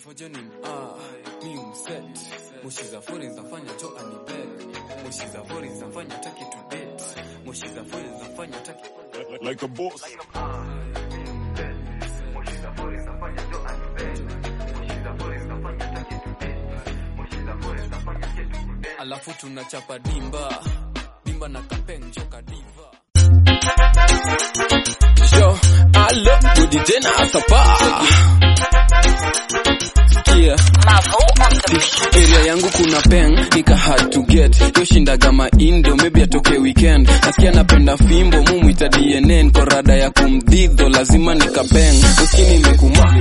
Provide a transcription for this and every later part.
Fojo ni ah, mi umset Moshi za fori zafanya cho anibet Moshi za fori zafanya taki to date Moshi za fori zafanya taki like a boss. Alafu tunachapa dimba Dimba na kapeng choka diva Yo, alo, good DJ na asapa Sikia area yangu kuna peng nika hard to get yo shindaga maindo maybe atoke weekend nasikia napenda fimbo mumwita dnn korada ya kumdhidho lazima nikapeng uskini nimekumak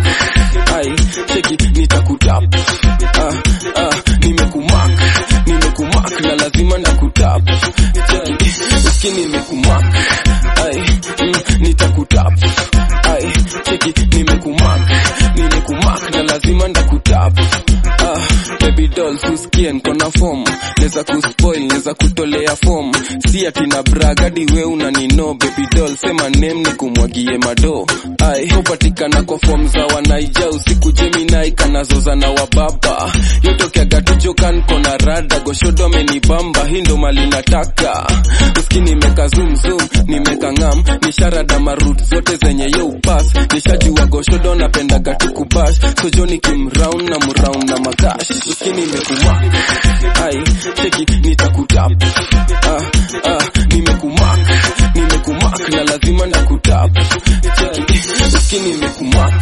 ai cheki nitakutap ah, ah, nimekumak nimekumak na lazima ndakutap cheki uskini nimekumak ai mm, nitakutap ai cheki nimekumak nimekumak na lazima ndakutap ah, baby doll tusikie nkona form neza kuspoil neza kutolea form si ati na bragadi we unanino baby doll sema name ni kumwagie mado ai hupatikana kwa form za wanaija usiku jeminai kanazoza na wababa yotokeaga tujokan kona rada goshodo amenibamba hii ndo mali nataka uski nimeka zoom zoom nimeka ngam nisharada marut zote zenye yo upas nishajua goshodo napendaga tukubash sojoni kimround na mround na makash uski nimekumak ai cheki nitakutap ah, ah, nimekumak nimekumak na lazima ndakutap cheki uski nimekumak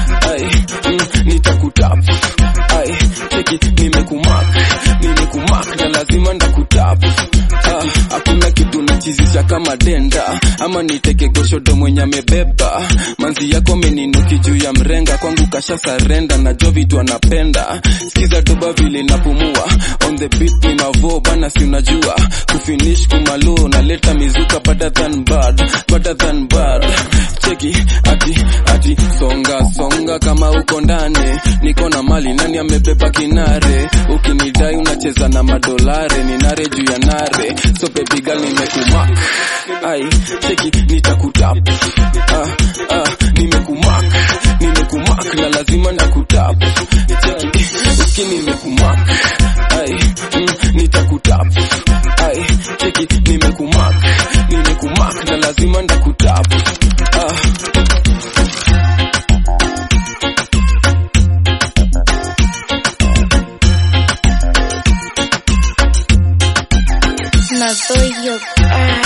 ai mm, nitakutap ai cheki nimekumak nimekumak na lazima ndakutap ah, hakuna kitu nachizisha kama denda ama niteke goshodo mwenye amebeba manzi yako ameninuki juu ya mrenga kwangu kasha sarenda najua vitu anapenda sikiza doba vile napumua on the beat ni mavo bana si unajua kufinish kumalo naleta mizuka better than bad better than bad cheki ati ati songa songa kama uko ndani niko na mali nani amebeba kinare ukinidai unacheza na madolare ni nare juu ya nare so baby girl nimekumak ai cheki nitakutap ah, ah, nimekumak nimekumak na lazima nakutap cheki uski nimekumak ai mm, nitakutap ai cheki nimekumak nimekumak na lazima ndakutap ah. No soy yo. Ah.